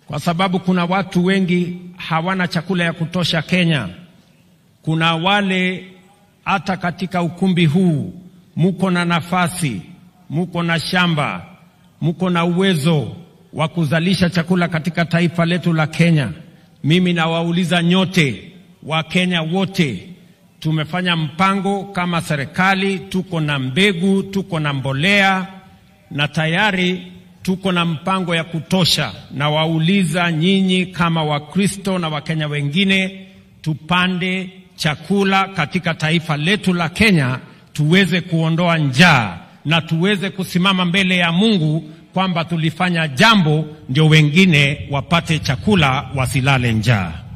kwa sababu kuna watu wengi hawana chakula ya kutosha Kenya. Kuna wale hata katika ukumbi huu muko na nafasi, muko na shamba, muko na uwezo wa kuzalisha chakula katika taifa letu la Kenya. Mimi nawauliza nyote, Wakenya wote, tumefanya mpango kama serikali, tuko na mbegu, tuko na mbolea na tayari tuko na mpango ya kutosha. Na wauliza nyinyi kama Wakristo na Wakenya wengine, tupande chakula katika taifa letu la Kenya, tuweze kuondoa njaa na tuweze kusimama mbele ya Mungu kwamba tulifanya jambo ndio wengine wapate chakula, wasilale njaa.